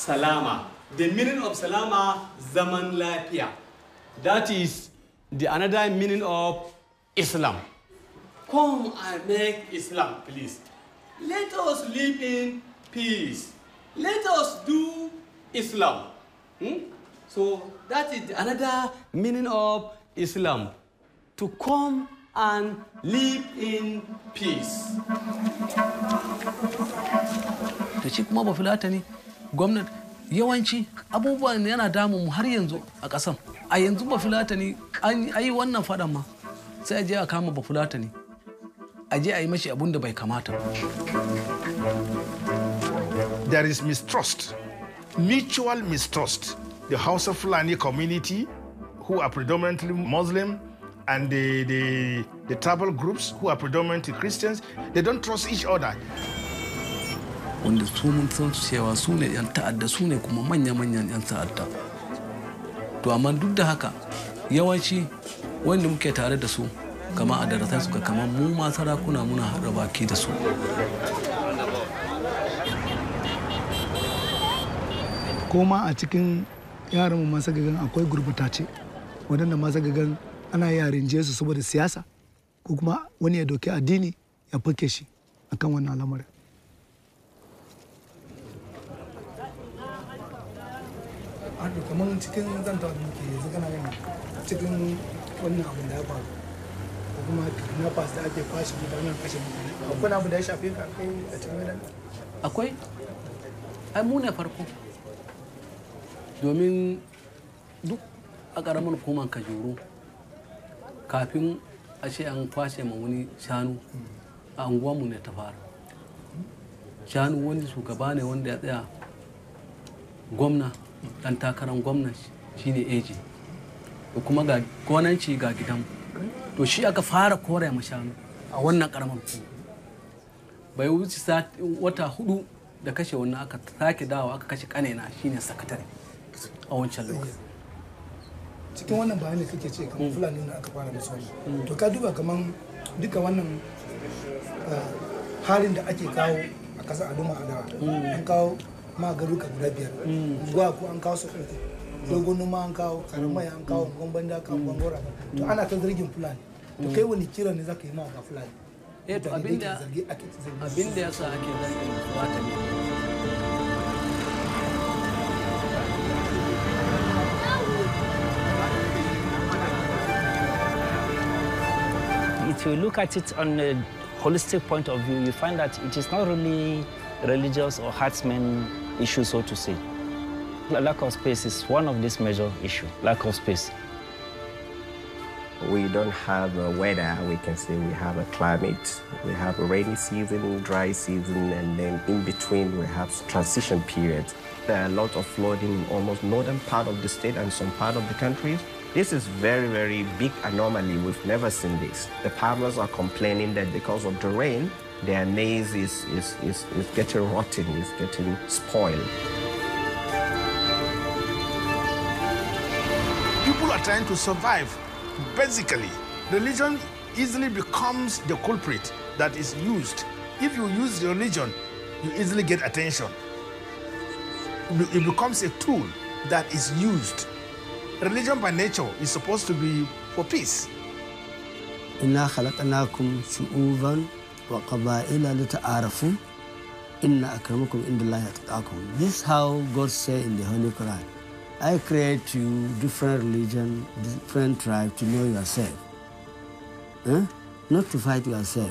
salama. The meaning of salama, zaman lafiya. That is the another meaning of Islam. Come and make Islam, please. Let us live in peace. Let us do Islam. Hmm? So that is another meaning of Islam. To come and live in peace. da shi kuma bafulatani gwamnati yawanci abubuwan yana damun mu har yanzu a ƙasan a yanzu bafulatani an yi wannan faɗan ma sai a je a kama bafulatani a je a yi mashi abun da bai kamata ba there is mistrust, mutual mistrust. The House of Fulani community, who are predominantly Muslim, and the, the, the tribal groups, who are predominantly Christians, they don't trust each other. wanda su mun san su cewa su ne 'yan ta'adda su ne kuma manya-manyan 'yan ta'adda to amma duk da haka yawanci wanda muke tare da su kama a daratan suka kama mu ma sarakuna muna haɗa baki da su ko ma a cikin yaran masu gagan akwai gurbatace waɗanda masu gagan ana yaren su saboda siyasa ko kuma wani ya doki addini ya fake shi akan wannan al'amarin Ado kamar cikin zanta da muke yanzu kana gani cikin wannan abin da ya faru ko kuma na fas da ake kwashe mutanen kashe mutane akwai abu da ya shafe ka kai a cikin gidan akwai ai mu ne farko domin duk a ƙaramin hukumar kajuru kafin a ce an kwashe ma wani shanu a unguwanmu ne ta fara shanu wani shugaba ne wanda ya tsaya gwamna dan takarar gwamna shine eji da kuma ga gonanci ga gidanmu to shi aka fara kore ma shanu a wannan ƙaramin hukuma bai wuce wata hudu da kashe wannan aka sake dawo aka kashe kanena shine sakatare a wancan lokaci cikin wannan bayan da kake ce kamar fulani na aka fara musu wannan to ka duba kamar duka wannan halin da ake kawo a kasar aduma a dawa an kawo ma garuka guda biyar unguwa ko an kawo su uku dogon noma an kawo karamaya an kawo gwamban da kawo gwangora to ana ta zargin fulani to kai wani kira ne zaka yi ma ga fulani eh to abinda abinda yasa ake zargin wata ne if you look at it on a holistic point of view, you find that it is not really religious or herdsmen issue, so to say. Lack of space is one of these major issues, lack of space. We don't have a weather, we can say we have a climate. We have a rainy season, dry season, and then in between we have transition periods. There are a lot of flooding in almost northern part of the state and some part of the country. This is very, very big anomaly. We've never seen this. The farmers are complaining that because of the rain, their maize is, is, is, is getting rotten, is getting spoiled. People are trying to survive. Basically, religion easily becomes the culprit that is used. If you use religion, you easily get attention. It becomes a tool that is used religion by nature is supposed to be for peace. إنا خلقناكم شعوبا وقبائل لتعارفوا إن أكرمكم عند الله أتقاكم. This is how God said in the Holy Quran. I create you different religion, different tribe to know yourself. Huh? Not to fight yourself.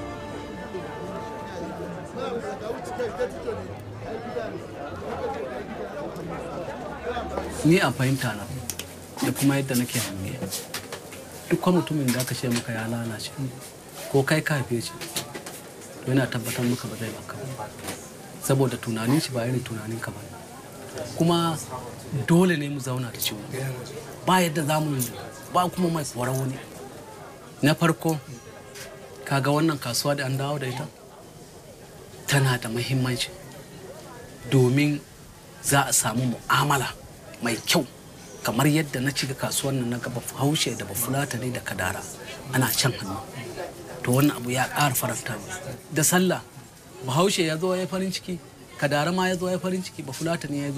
ni a fahimta na da kuma yadda nake hange duk mutumin da aka ce maka ya lalace ko kai ka haife shi to yana tabbatar maka ba zai baka ba saboda tunanin shi ba irin tunanin ka ba kuma dole ne mu zauna da ciwo ba yadda za mu ba kuma mai koran wani na farko kaga wannan kasuwa da an dawo da ita tana da muhimmanci domin za a samu mu'amala mai kyau kamar yadda na cika kasuwar nan na gaba haushe da bafulata ne da kadara ana can hannu to wannan abu ya ƙara faranta da sallah bahaushe ya zo ya farin ciki kadara ma ya zo ya farin ciki bafulata ne ya zo